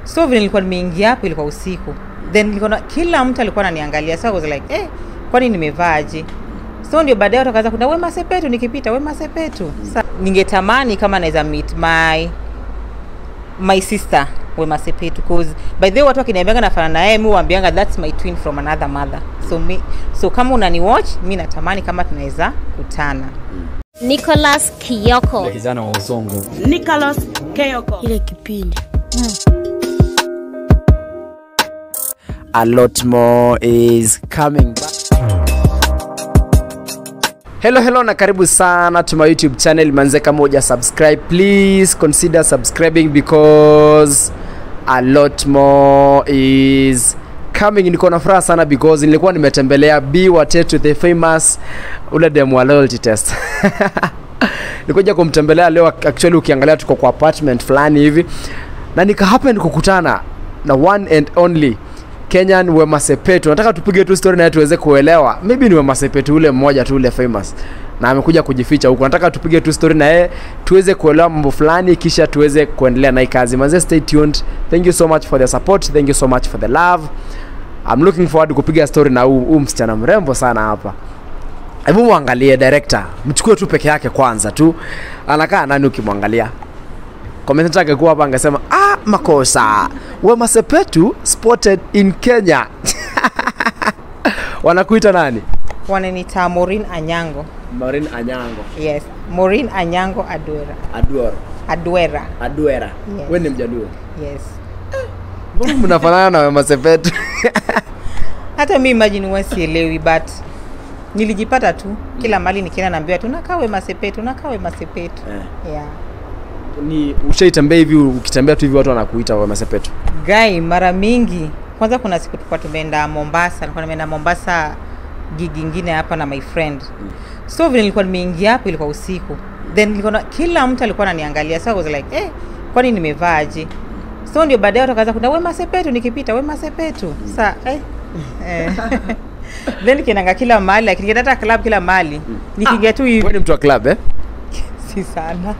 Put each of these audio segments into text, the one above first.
so vile nilikuwa nimeingia hapo ilikuwa usiku then nilikuwa na, kila mtu alikuwa ananiangalia so I was like eh, kwani nimevaaje so ndio baadaye watu wakaanza kuna wema sepetu nikipita wema sepetu sa ningetamani kama naweza meet my my sister wema sepetu cause by the way watu wakiniambianga nafana na yeye mi huambianga that's my twin from another mother so mi, so kama unani watch mi natamani kama tunaweza kutana Nicholas Kiyoko. kijana wa uzongo Nicholas Keyoko. Ile kipindi. a lot more is coming back. hello hello na karibu sana to my youtube channel manze kama uja subscribe please consider subscribing because a lot more is coming niko na furaha sana because nilikuwa nimetembelea b watetu the famous ule dem wa loyalty test nikuja kumtembelea leo actually ukiangalia tuko kwa apartment fulani hivi na nika happen kukutana na one and only kenyan wema sepetu nataka tupige tu story naye tuweze kuelewa maybe ni wema sepetu ule mmoja tu ule famous na amekuja kujificha huko nataka tupige tu story na yeye tuweze kuelewa mambo fulani kisha tuweze kuendelea na hii kazi manze stay tuned thank you so much for the support thank you so much for the love I'm looking forward kupiga story na huu huu msichana mrembo sana hapa hebu mwangalie director mchukue tu peke yake kwanza tu anakaa nani ukimwangalia commentator angekuwa hapa angesema ah makosa wema sepetu spotted in kenya wanakuita nani wananita morin anyango marin anyango yes morin anyango adwera aduor adwera aduera Yes. we ni mjaluo yes mbona mnafanana na wema sepetu hata mi imagine huwa sielewi but nilijipata tu kila mali nikienda naambiwa tu nakaa wema sepetu nakaa wema sepetu Eh. yeah. ni ushaitembea hivi ukitembea tu hivi watu wanakuita wema sepetu gai mara mingi kwanza kuna siku tulikuwa tumeenda mombasa nilikuwa nimeenda mombasa gig ingine hapa na my friend so vile nilikuwa nimeingia hapo ilikuwa usiku then nilikuwa na, kila mtu alikuwa ananiangalia so I was like eh, kwani nimevaaje so ndio baadaye watu wakaanza kuna wema sepetu nikipita wema sepetu sa eh, eh. then nikiendanga kila mahali lakini nikienda hata club kila mahali nikiingia tu hivi we ni mtu wa club eh? si sana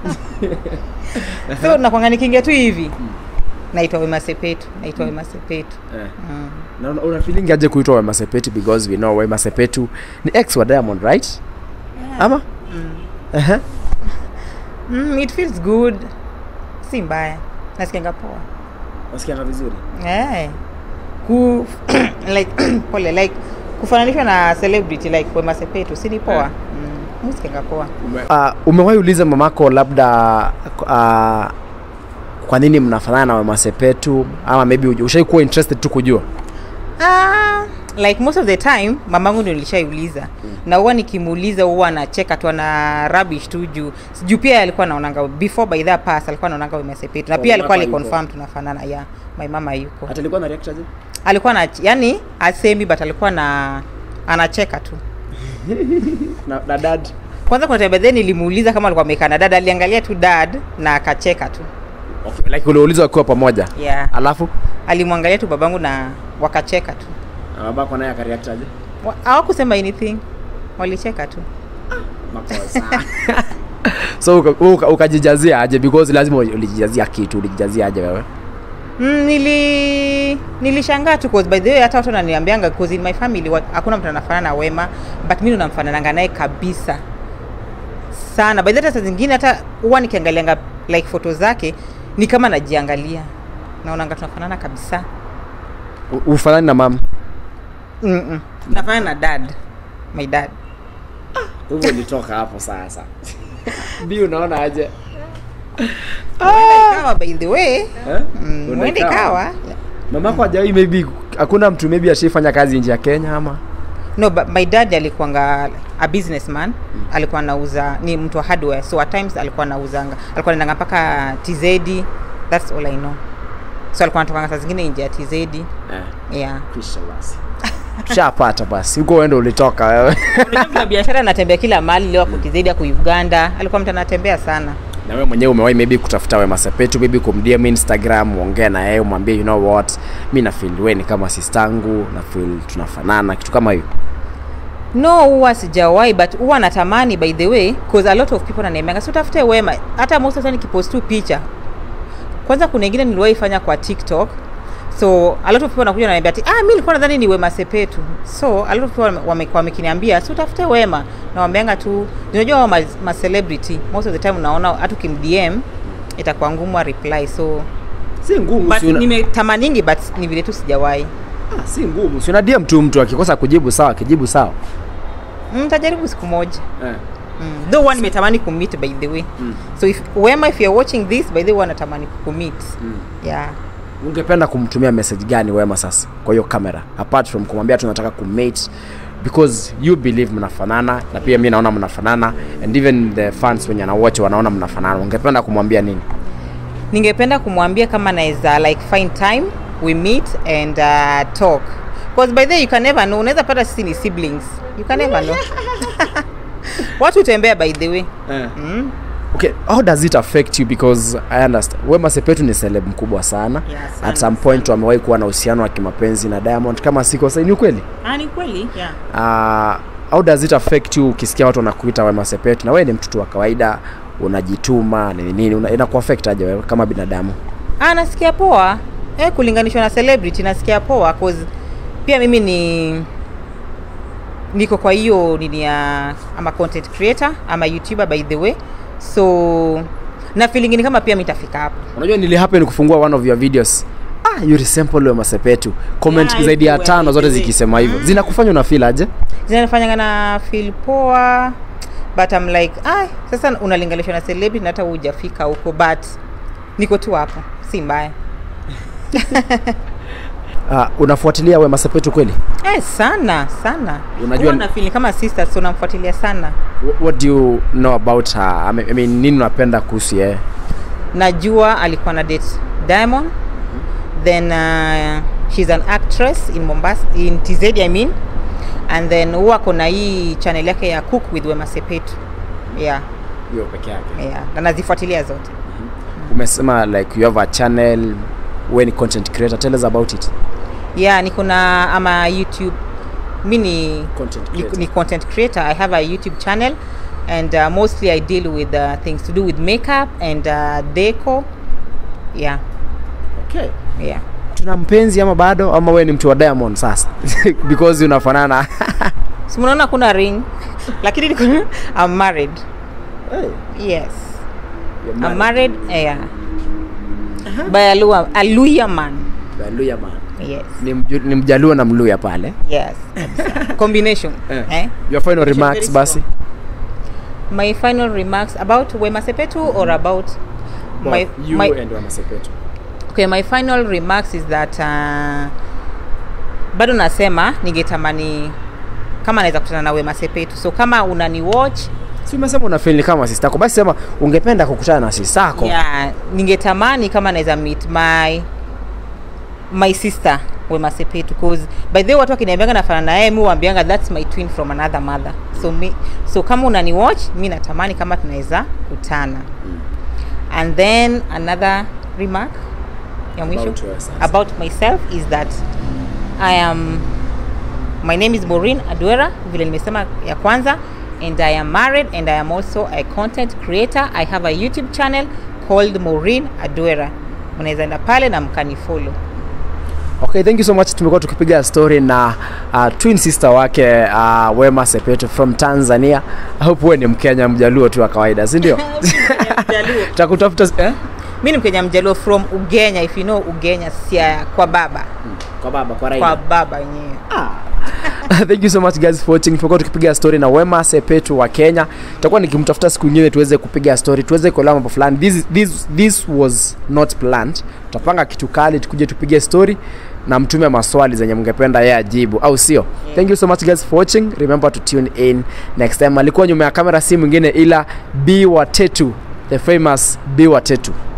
so nakwanga nikiingia tu hivi naitwa wema sepetu naitwa wema sepetu Eh. mm. na una- una feeling aje kuitwa wema sepetu because we know wema sepetu ni ex wa diamond right ama Ehe. Mm, it feels good si mbaya nasikianga poa wasikianga vizuri eh. ku like pole like kufananishwa na celebrity like wema sepetu si ni poa Eh. mm, musikianga poa uh, umewahi uliza mamako labda uh, kwa nini mnafanana na wema sepetu ama maybe uj- ushai kuwa interested tu kujua ah, like most of the time mamangu ndio nilishaiuliza na huwa nikimuuliza huwa anacheka tu ana rubbish tu juu juu pia alikuwa anaonanga before by that pass alikuwa anaonanga wema sepetu na Oh, pia alikuwa mamako aliconfirm tunafanana ya my mama yuko hata alikuwa na react aje alikuwa na yani asemi but alikuwa na anacheka tu na, na dad kwanza kuna time then nilimuuliza kama alikuwa amekaa na dad aliangalia tu dad na akacheka tu okay. like uliulizwa wakiwa pamoja yeah alafu alimwangalia tu babangu na wakacheka tu babako naye akareact aje Wa- hawakusema anything walicheka tu makosa so uka- uka- ukajijazia aje because lazima ulijijazia kitu ulijijazia aje wewe mm, nili nilishangaa tu cause by the way hata watu wananiambianga cause in my family wa- hakuna mtu anafanana na wema but mimi ndo namfanananga naye kabisa sana by the way hata saa zingine hata huwa nikiangalianga like foto zake ni kama najiangalia naonanga tunafanana kabisa U- ufanani na mama Mm-mm. nafanana na dad my dad hivyo ulitoka hapo sasa bi unaona aje Huenda ikawa by the way Eh? mm, Huenda huenda ikawa. ikawa mamako ajawai maybe hakuna mtu maybe ashaifanya kazi nje ya kenya ama no but my dad alikuanga a businessman alikuwa anauza ni mtu wa hardware so at times alikuwa anauzanga alikuwa anaendanga mpaka tz that's all i know so alikuwa anatokanga saa zingine nje ya tz eh, yeah kisha basi tushapata basi huko uende ulitoka wewe Unajua mtu wa biashara anatembea kila mahali leo ako tz ako uganda alikuwa mtu anatembea sana na wewe mwenyewe umewahi maybe kutafuta wema sepetu maybe kumdm instagram uongee na yeye umwambie you know what mi na feel we ni kama sistangu na feel tunafanana kitu kama hiyo no huwa sijawahi but huwa natamani by the way cause a lot of people wananiambianga si utafute wema hata most of the time nikipost tu picha kwanza kuna ingine niliwahi fanya kwa tiktok so a lot of people wanakuja wananiambia ati ah, mi nilikuwa nadhani ni wema sepetu so a lot of people wame- wame- wamekiniambia si utafute wema na wameanga tu unajua hao ma, ma celebrity most of the time unaona hata ukimdm itakuwa ngumu a reply so si ngumu but si una- nimetamaningi but ni vile tu sijawahi ah, si ngumu si una DM tu mtu akikosa kujibu sawa akijibu sawa mtajaribu siku moja eh. mm. though one nimetamani kumit by the way Mm. so if wema if you're watching this by the way wanatamani kukumit Mm. yeah ungependa kumtumia message gani wema sasa kwa hiyo kamera apart from kumwambia tunataka kumate because you believe mnafanana na pia mi naona mnafanana and even the fans wenye anawatch wanaona mnafanana ungependa kumwambia nini ningependa kumwambia kama naweza like find time we meet and uh, talk because by the way you can never know unaweza pata sisi ni siblings you can never know watu utembea by the way mm. okay how does it affect you because i understand wema sepetu ni celeb mkubwa sana Yeah, sana, at some point wamewahi kuwa na uhusiano wa kimapenzi na diamond kama siko sai ni ukweli ah, ni kweli yeah. uh, how does it affect you ukisikia watu wanakuita wema sepetu na wewe ni mtoto wa kawaida unajituma nini nini una- inakuaffect aje wewe kama binadamu ah, nasikia poa eh, kulinganishwa na celebrity nasikia poa cause pia mimi ni niko kwa hiyo nini ya ama content creator ama youtuber by the way so na feeling ni kama pia mitafika hapo unajua nili happen kufungua one of your videos ah you resemble wema sepetu comment Yeah, zaidi ya everywhere, tano zote everywhere. zikisema hivyo zinakufanya una feel aje zinanifanyanga na feel poa but I'm like ah, sasa unalinganishwa na celebrity na hata hujafika huko but niko tu hapo si mbaya uh, unafuatilia wema sepetu kweli eh, sana sana Unajua- Huwa na feel kama sister so namfuatilia sana Wh- what do you know about her I mean, I mean, nini unapenda kuhusu yeye najua alikuwa na date diamond then uh, she's an actress in mombasa in tz i mean and then huwa kona hii channel yake ya cook with wema sepetu yeah, hiyo peke yake yeah. na nazifuatilia zote umesema like you have a channel we ni content creator tell us about it yeah niko na ama youtube mi ni Content ni, creator. ni content creator i have a youtube channel and uh, mostly i deal with uh, things to do with makeup and uh, deco yeah okay yeah tuna mpenzi ama bado ama we ni mtu wa diamond sasa because unafanana si mnaona kuna ring lakini niko- i'm married yes i'm married yeah by a Luya, a Luya man Hallelujah, man. yes ni, mju, ni mjaluo na mluya pale yes kabisa. combination Eh. eh? your final Very remarks strong. basi my final remarks about wema sepetu or about my, you my, and Wema Sepetu. okay my final remarks is that uh, bado nasema ningetamani kama naweza kutana na wema sepetu so kama unani watch si umesema una feel ni kama sister yako basi sema ungependa kukutana na sister yako yeah, ningetamani kama naweza meet my my sister wema sepetu cause by the way watu wakiniambianga nafanana na yeye mi huambianga that's my twin from another mother so, mi, so kama unani watch mi natamani kama tunaweza kutana and then another remark ya mwisho About yourself. about myself is that i am my name is Maureen Adwera vile nimesema ya kwanza and I am married and I am also a content creator I have a YouTube channel called Maureen Adwera mnaweza enda pale na mkanifollow okay thank you so much tumekuwa tukipiga story na uh, twin sister wake uh, wema sepetu from tanzania I hope wewe ni mkenya mjaluo tu wa kawaida si ndio takutafuta eh? mi ni mkenya mjaluo from ugenya if you know ugenya sia kwa baba kwa baba kwa kwa baba wenyewe thank you so much guys for watching tumekuwa tukipiga story na wema sepetu wa kenya tutakuwa nikimtafuta siku nyingine tuweze kupiga story tuweze kuelewa mambo fulani this, this, this was not planned tutapanga kitu kali tukuje tupige story na mtume maswali zenye mngependa yeye ajibu au sio yeah. thank you so much guys for watching remember to tune in next time alikuwa nyuma ya kamera si mwingine ila b watetu the famous b watetu